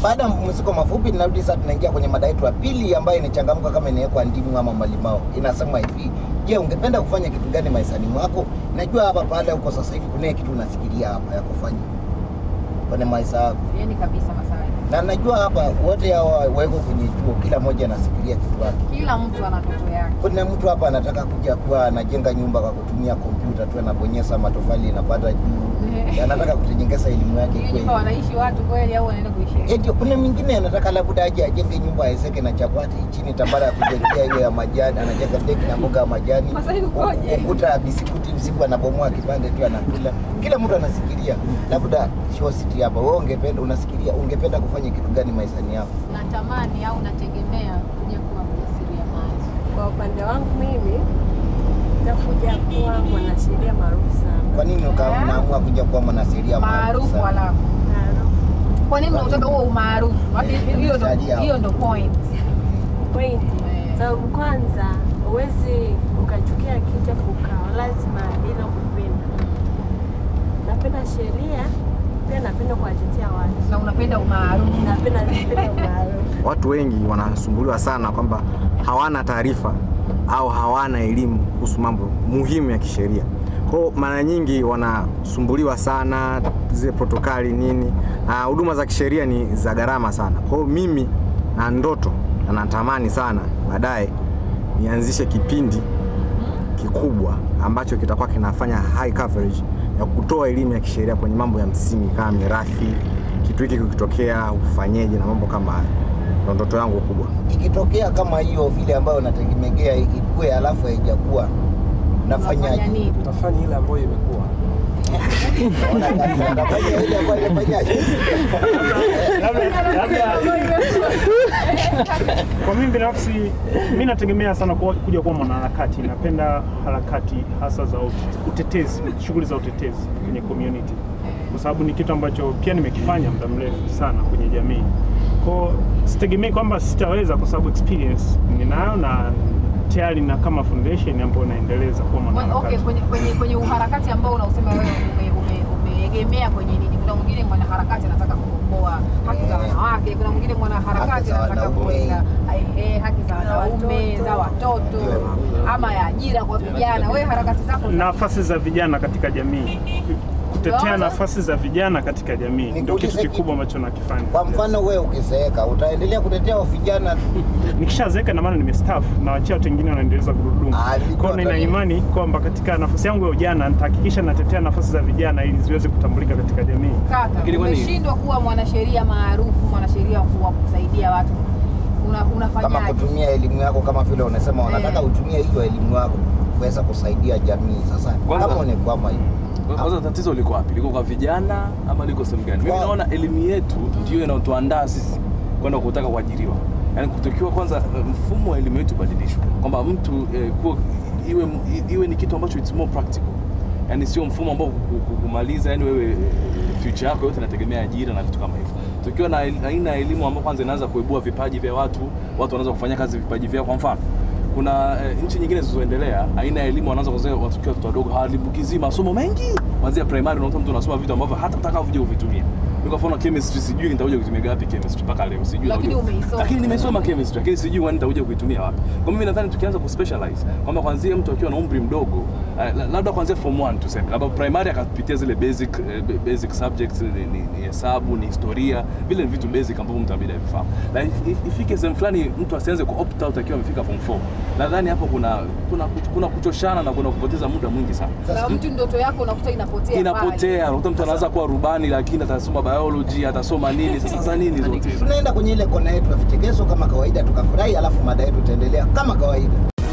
Baada ya mapumziko mafupi, tunarudi sasa, tunaingia kwenye mada yetu ya pili ambayo inachangamka kama inawekwa ndimu ama malimao. Inasema hivi, je, ungependa kufanya kitu gani maishani mwako? Najua hapa pale huko sasa hivi kuna kitu unasikilia hapa ya kufanya kwenye maisha yako, yani kabisa Masai. na najua hapa wote hawa wako kwenye chuo, kila mmoja anasikilia kitu yake. Kila mtu ana ndoto yake. Kuna mtu hapa anataka kuja kuwa anajenga nyumba kwa kutumia kompyuta tu, anabonyeza matofali inapata juu, anataka kutujengeza elimu yake Hiyo kweli. nyumba wanaishi watu kweli au wanaenda kuishi? Eti kuna mwingine anataka labda aje ajenge nyumba aezeke na chapati chini, tambara ya kujengea ile ya majani, anajenga deki na mboga ya majani, Masai ukoje? ukuta ya bisikuti, usiku anabomoa kipande tu anakula. Kila mtu anasikilia labda shositi hapa. Wewe ungependa unasikilia, ungependa kufanya kitu gani maishani yako? Natamani au nategemea kuja kuwa mjasiriamali. Kwa upande wangu mimi nitakuja kuwa mwanasheria maarufu sana. Kwa nini uka- unaamua kuja kuwa mwanasheria Maarufu sana? alafu. Maarufu. Kwa nini unataka huo umaarufu? Hadi Eh, Hiyo ndo umeshaji hiyo ndo point. Pointi. Eh. Sababu kwanza huwezi ukachukia kitu afu ukawa lazima bila kupenda. Napenda sheria, pia napenda kuwatetea watu. Na unapenda umaarufu. Napenda napenda maarufu. Watu wengi wanasumbuliwa sana kwamba hawana taarifa au hawana elimu kuhusu mambo muhimu ya kisheria. Kwa hiyo mara nyingi wanasumbuliwa sana zile protokali nini, na huduma za kisheria ni za gharama sana. Kwa hiyo mimi na ndoto na natamani sana baadaye nianzishe kipindi kikubwa ambacho kitakuwa kinafanya high coverage ya kutoa elimu ya kisheria kwenye mambo ya msingi kama mirathi, kitu hiki kikitokea ufanyeje na mambo kama hayo. Ndo ndoto yangu kubwa. Ikitokea kama hiyo vile ambayo unategemea ikue, alafu haijakuwa, Unafanya unafanyaje? nini? Utafanya ile ambayo imekuwa. Unafanya ile ambayo imefanyaje? labda labda kwa mimi binafsi mi nategemea sana kuwa, kuja kuwa mwanaharakati. Napenda harakati hasa za ut- utetezi, shughuli za utetezi kwenye community, kwa sababu ni kitu ambacho pia nimekifanya muda mrefu sana kwenye jamii. Kwa sitegemei kwamba sitaweza, kwa sababu experience ninayo na tayari na kama foundation ambayo naendeleza kuwa Mwe- mwanaharakati. Okay, kwenye, kwenye, kwenye uharakati ambao unausema wewe ume- ume- umeegemea kwenye nini? Kuna mwingine mwanaharakati anataka kukomboa haki za wanawake, kuna mwingine mwanaharakati Haki za anataka wanaume. kuweka eh, haki za wanaume, za watoto, ama ya ajira kwa vijana. Wewe harakati zako za- nafasi za vijana katika jamii, kutetea Unaona? nafasi za vijana katika jamii ndio Nikuulize kitu kitu. kikubwa ambacho nakifanya. Kwa mfano wewe ukizeeka, utaendelea kutetea vijana Nikishazeeka na maana nimestaafu na wachia watu wengine wanaendeleza gurudumu. Ah, nilikuwa Kwa hiyo nina nataka- imani kwamba katika nafasi yangu ya ujana nitahakikisha natetea nafasi za vijana ili ziweze kutambulika katika jamii. kaka, Lakini kwani- umeshindwa kuwa mwanasheria maarufu, mwanasheria wa kusaidia watu, una, kama unafanyaje? kutumia elimu yako kama vile unasema unataka Eh. utumie hiyo elimu yako kuweza kusaidia jamii. Sasa Kwanza- kama unekwama hivi Kwanza tatizo liko wapi? Liko kwa vijana ama liko sehemu gani? Mimi Kwa- naona elimu yetu ndio inayotuandaa sisi kwenda kutaka kuajiriwa. Yaani kutokiwa kwanza eh, mfumo wa elimu yetu ubadilishwe. Kwamba mtu eh, kuwa, iwe, iwe ni kitu ambacho it's more practical. Yaani sio mfumo ambao ku- ku- kumaliza yani wewe eh, future yako yote inategemea ajira na vitu kama hivyo. Tukiwa na el- aina ya elimu ambayo kwanza inaanza kuibua vipaji vya watu, watu wanaweza kufanya kazi vipaji vyao kwa mfano kuna eh, nchi nyingine zilizoendelea aina ya elimu wanaanza kuzea watu wakiwa watoto wadogo hawalimbukizii masomo mengi kuanzia primary unakuta mtu anasoma vitu ambavyo hata utaka uje kuvitumia Mimi kwa mfano chemistry sijui nitakuja kutumia wapi chemistry mpaka leo sijui Lakini naujua. umeisoma. lakini nimesoma chemistry lakini sijui kwani nitakuja kuitumia wapi kwa mimi nadhani tukianza kuspecialize kwamba kwanzia mtu akiwa na umri mdogo eh, la- labda kwanzia form 1 tuseme labda primary akapitia zile basic eh, ba- basic subjects ni, ni, ni hesabu ni historia vile ni vitu basic ambavyo mtu inabidi avifahamu na if- if- ifike sehemu fulani mtu asianze ku opt out akiwa amefika form 4 nadhani hapo kuna kuna kuna kuchoshana na kuna kupoteza muda mwingi sana Na mtu ndoto yako unakuta inapotea pale. inapotea unakuta mtu anaanza kuwa rubani lakini atasoma biology atasoma nini sasa za nini zote tunaenda kwenye ile kona yetu ya vichekesho kama kawaida, tukafurahi, alafu mada yetu itaendelea kama kawaida.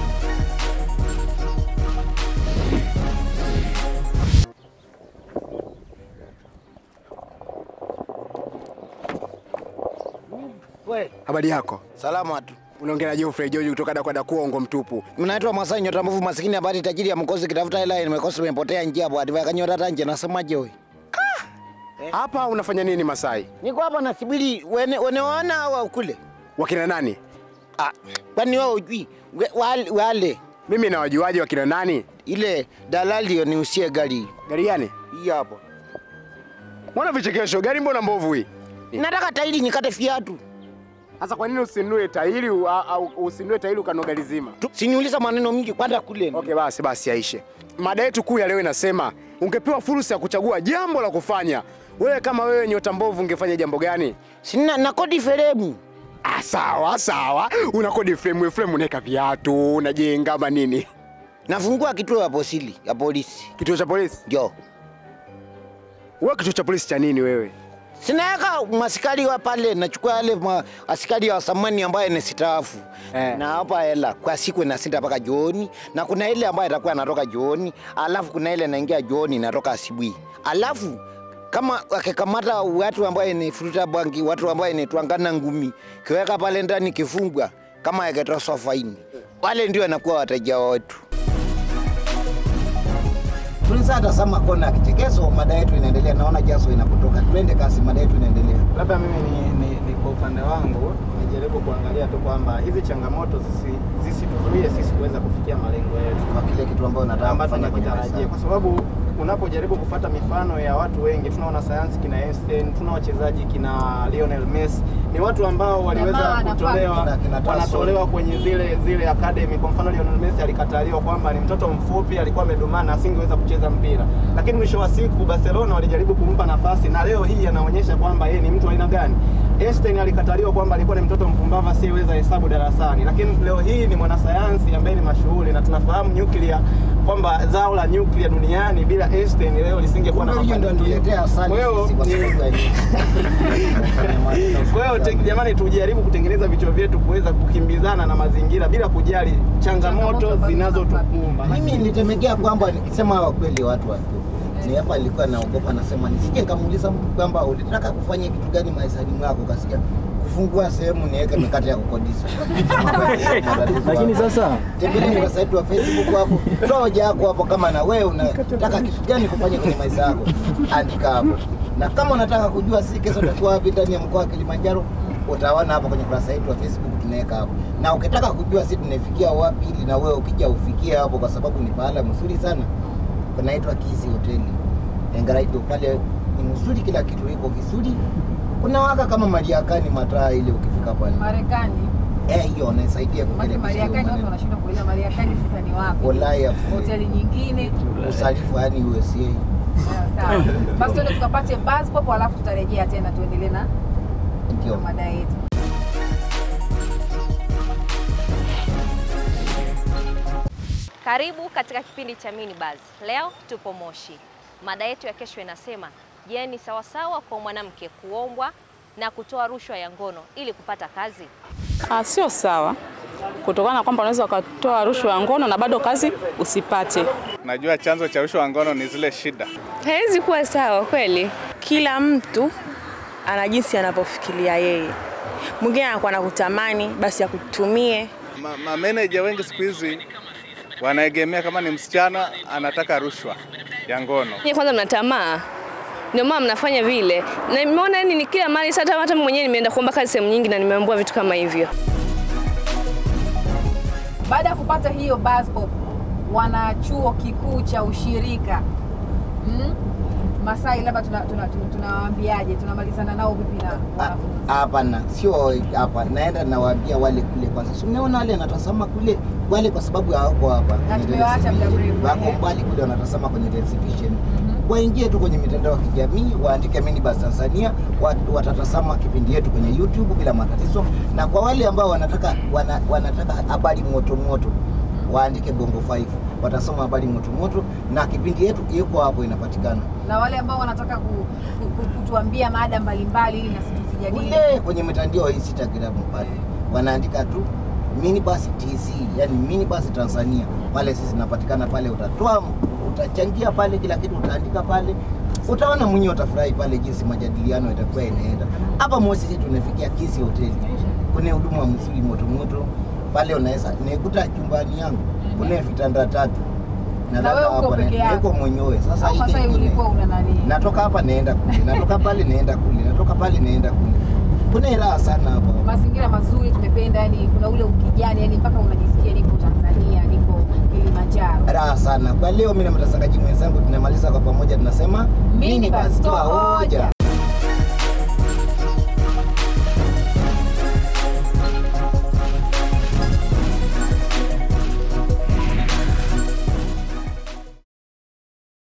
Habari yako? Salama tu. Unaongea na Geoffrey George kutoka Dakwada Kuongo mtupu. Mnaitwa Masai nyota mbovu maskini habari tajiri ya mkosi kitafuta hela nimekosa nimepotea njia bwana adivaya kanyota tanje nasemaje wewe? Hapa unafanya nini Masai? Niko hapa nasubiri wene weneona au kule. Wakina nani? Ah, kwani wewe hujui We- wale, wale Mimi na wajuaji wakina nani? ile dalali niusie gari Gari gani? hii hapa. Mbona vichekesho? Gari mbona mbovu hii? Nataka tairi nikate viatu. Sasa kwa nini usinunue tairi u- au usinunue tairi ukanoga lizima? Tu- Siniuliza maneno mingi kwenda kule. Okay, basi basi yaishe. Mada yetu kuu ya leo inasema ungepewa fursa ya kuchagua jambo la kufanya, wewe kama wewe nyota mbovu ungefanya jambo gani? Sina na kodi feremu. Ah, sawa sawa, una kodi frame frame, unaweka viatu, unajenga ama nini? Nafungua kituo ya posili ya polisi. Kituo cha polisi? Jo. Wewe kituo cha polisi cha nini wewe? Sinaweka maskari wa pale, nachukua yale ma, askari wa samani ambaye ni staafu Eh. na hapa hela kwa siku inasinda mpaka jioni, na kuna ile ambayo itakuwa natoka jioni, alafu kuna ile naingia jioni inatoka asubuhi, alafu kama wakikamata watu ambaye ni fruta bangi, watu ambaye ni twangana ngumi, kiweka pale ndani kifungwa, kama yakitoswa faini, wale ndio wanakuwa wateja wetu. Tulisa tazama kona kichekezo, mada yetu inaendelea. Naona jaso inakutoka, twende kasi, mada yetu inaendelea. Labda mimi ni, ni, ni kwa upande wangu nijaribu kuangalia tu kwamba hizi changamoto zisi- zisituzuie sisi kuweza kufikia malengo yetu kwa kile kitu ambayo nataka ambacho kufanya kwenye maisha. nakitarajia, kwa sababu unapojaribu kufata mifano ya watu wengi, tuna wanasayansi kina Einstein, tuna wachezaji kina Lionel Messi, ni watu ambao waliweza Jamaa kutolewa anafaa. Kina Tyson. wanatolewa kwenye zile zile academy. Kwa mfano Lionel Messi alikataliwa kwamba ni mtoto mfupi, alikuwa amedumana, asingeweza kucheza mpira, lakini mwisho wa siku Barcelona walijaribu kumpa nafasi, na leo hii anaonyesha kwamba yeye ni mtu wa aina gani. Einstein alikataliwa kwamba alikuwa ni mtoto mpumbavu asiyeweza hesabu darasani, lakini leo hii ni mwanasayansi ambaye ni mashuhuri, na tunafahamu nyuklia kwamba zao la nyuklia duniani bila Einstein leo lisingekuwa na Kumbe hiyo ndio mafanikio. niletea asali Kwa hiyo sisi kwa ni- sababu ya nini? kwa hiyo te- jamani, tujaribu kutengeneza vichwa vyetu kuweza kukimbizana na mazingira bila kujali Changamoto changamoto ambazo zinazotukumba. Mimi nilitemekea kwamba nikisema kweli watu wa ni hapa nilikuwa naogopa, nasema nisije nikamuuliza mtu kwamba ulitaka kufanya kitu gani maishani mwako, kasikia kufungua sehemu niweke mikate ya kukodisha. Lakini sasa tembelea kurasa yetu wa Facebook hapo, toa hoja yako hapo, kama na wewe unataka kitu gani kufanya kwenye maisha yako, andika hapo. Na kama unataka kujua sisi kesho tutakuwa wapi ndani ya mkoa wa Kilimanjaro, utaona hapo kwenye kurasa yetu wa Facebook tunaweka hapo. Na ukitaka kujua sisi tunafikia wapi, ili na wewe ukija ufikie hapo, kwa sababu ni pahala mzuri sana, kunaitwa Kisi Hoteli Engaraido. Pale ni mzuri, kila kitu iko vizuri. Kuna waka kama Mariakani mataa ile, ukifika pale Marekani. eh, hiyo inasaidia Maana kuelekea hiyo Marekani watu maneno. wanashindwa kuelewa Marekani sasa ni wapi? Ulaya Hoteli nyingine. usalifu yani USA. Sawa, sawa. Basi tuende tukapate buzz pop alafu tutarejea tena tuendelee na Ndio. na mada yetu. Karibu katika kipindi cha Mini Buzz. Leo tupo Moshi. Mada yetu ya kesho inasema, je, ni sawasawa kwa mwanamke kuombwa na kutoa rushwa ya ngono ili kupata kazi? Ah, sio sawa kutokana na kwamba unaweza ukatoa rushwa ya ngono na bado kazi usipate. Najua chanzo cha rushwa ya ngono ni zile shida. Haiwezi kuwa sawa kweli. Kila mtu ana jinsi anavyofikiria yeye. Mwingine anakuwa anakutamani basi akutumie. Ma- Mameneja wengi siku hizi wanaegemea kama ni msichana anataka rushwa ya ngono. Nyie kwanza mna tamaa, ndio maana mnafanya vile, na nimeona yani ni kila mali. Sasa hata mimi mwenyewe nimeenda kuomba kazi sehemu nyingi na nimeambiwa vitu kama hivyo. Baada ya kupata hiyo buzz pop, wana chuo kikuu cha ushirika mm? Masai, labda tunawaambiaje? Tuna, tuna, tunawaambiaje? tunamalizana nao vipi na wanafunzi? Hapana, sio hapa. Naenda nawaambia wale kule kwanza. Si umeona wale wanatazama kule wale, kwa sababu hawako hapa Na kwenye tumewaacha muda television. mrefu, wako eh. mbali kule wanatazama kwenye television. Waingie tu kwenye mitandao ya kijamii, waandike Minibus Tanzania, wat- watatazama kipindi yetu kwenye YouTube bila matatizo. Na kwa wale ambao wanataka wana, wanataka habari moto moto, waandike Bongo 5 watasoma habari moto moto, na kipindi yetu iko hapo inapatikana na wale ambao wanataka ku, ku, ku, kutuambia mada mbalimbali ili na sisi tusijadili kule kwenye mitandao ya Instagram pale wanaandika tu Minibus TZ, yani Minibus Tanzania. Pale sisi tunapatikana pale, utatoa utachangia pale, kila kitu utaandika pale, utaona mwenyewe, utafurahi pale jinsi majadiliano itakuwa inaenda. Hapa Moshi sisi tunafikia Kisi hoteli, kuna huduma mzuri moto moto pale, unaweza nikuta chumbani yangu kuna vitanda tatu Na Nalala wewe uko hapa, peke na- yako? niko mwenyewe sasa. Au ile Masai ingine- ulikuwa una nani? natoka hapa naenda kule, natoka pale naenda kule, natoka pale naenda kule. Kuna raha sana hapa. mazingira mazuri tumependa, yani kuna ule ukijani, yani mpaka unajisikia nipo Tanzania, nipo Kilimanjaro. Raha sana. Kwa leo mimi na mtangazaji mwenzangu tunamaliza kwa pamoja tunasema Minibus, toa hoja.